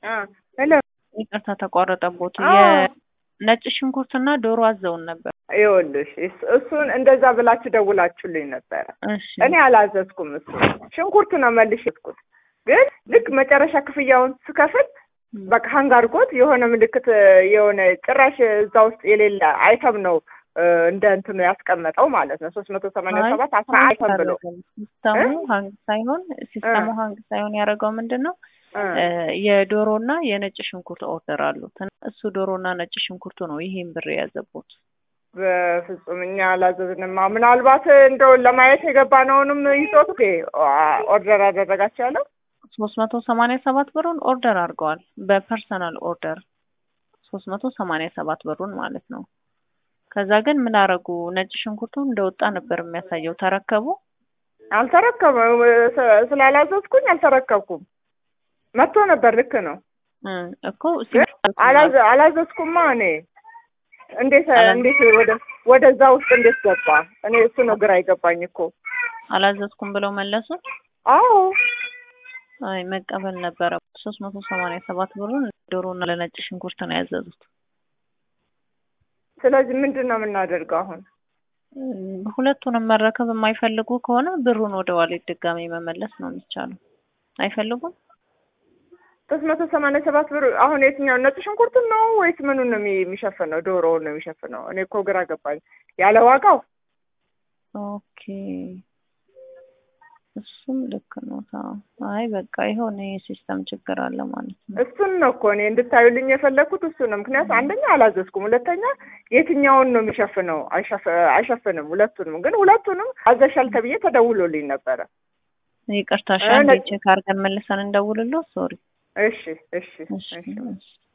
ሄሎ ይቅርታ ተቋረጠቦት። አዎ። የነጭ ሽንኩርትና ዶሮ አዘውን ነበር። ይኸውልሽ እስ- እሱን እንደዛ ብላችሁ ደውላችሁልኝ ነበረ። እሺ እኔ አላዘዝኩም። እሱ ሽንኩርት ነው መልሽ የስኩት ግን ልክ መጨረሻ ክፍያውን ስከፍል በቃ ሀንግ አድርጎት የሆነ ምልክት የሆነ ጭራሽ እዛ ውስጥ የሌለ አይተም ነው እ፣ እንደ እንትኑ ያስቀመጠው ማለት ነው ሶስት መቶ ሰማንያ አይ፣ ሰባት አስራ አይተም ብሎ ሲስተሙ እ? ሀንግ ሳይሆን ሲስተሙ እ። ሀንግ ሳይሆን ያደረገው ምንድን ነው እ፣ እ፣ የዶሮና የነጭ ሽንኩርት ኦርደር አሉት። እሱ ዶሮና ነጭ ሽንኩርቱ ነው ይሄን ብር የያዘቦት። በፍጹም እኛ አላዘዝንማ። ምናልባት እንደው ለማየት የገባነውንም ይዞት ኦኬ ኦርደር አደረጋቸው ያለው ሶስት መቶ ሰማንያ ሰባት ብሩን ኦርደር አድርገዋል። በፐርሰናል ኦርደር ሶስት መቶ ሰማንያ ሰባት ብሩን ማለት ነው። ከዛ ግን ምን አረጉ? ነጭ ሽንኩርቱ እንደወጣ ነበር የሚያሳየው። ተረከቡ። አልተረከበም። ስ- ስላላዘዝኩኝ አልተረከብኩም። መጥቶ ነበር። ልክ ነው። እ፣ እኮ ግን አላዘ- አላዘዝኩማ እኔ እንዴት አላ- እንዴት ወደ ወደዛ ውስጥ እንዴት ገባ? እኔ እሱ ነው ግራ አይገባኝ እኮ። አላዘዝኩም ብለው መለሱ። አዎ አይ መቀበል ነበረ። ሶስት መቶ ሰማንያ ሰባት ብሩን ዶሮና ለነጭ ሽንኩርት ነው ያዘዙት። ስለዚህ ምንድን ነው የምናደርገው አሁን? እም፣ ሁለቱንም መረከብ የማይፈልጉ ከሆነ ብሩን ወደ ዋሌት ድጋሚ መመለስ ነው የሚቻለው። አይፈልጉም? ሶስት መቶ ሰማንያ ሰባት ብር አሁን የትኛው ነጭ ሽንኩርቱን ነው ወይስ ምኑን ነው የሚ- የሚሸፍነው? ዶሮውን ነው የሚሸፍነው? እኔ እኮ ግራ ገባኝ። ያለ ዋጋው ኦኬ እሱም ልክ ነው። ታው አይ በቃ የሆነ የሲስተም ችግር አለ ማለት ነው። እሱን ነው እኮ እኔ እንድታዩልኝ የፈለግኩት እሱ ነው። ምክንያቱም አንደኛ አላዘዝኩም፣ ሁለተኛ የትኛውን ነው የሚሸፍነው? አይሸፍ- አይሸፍንም ሁለቱንም። ግን ሁለቱንም አዘሻል ተብዬ ተደውሎልኝ ነበረ። ይቅርታ እ፣ ሻንዴ ነጭ- ቼክ አድርገን መልሰን እንደውልሎ። ሶሪ እሺ እሺ እሺ እሺ እሺ